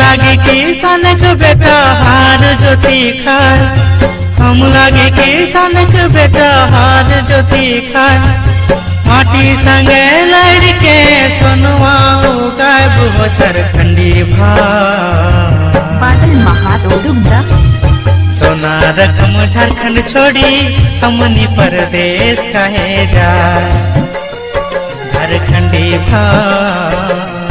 लागे किसान के बेटा हार ज्योति खाए हम लागे किसान के बेटा हार ज्योति खाए माटी संगे लड़के सोनुआ गायब हो झारखंडी भाई बादल महातो दुग्धा सोना रकम झारखंड छोड़ी हमनी परदेश कहे जा झारखंडी भाई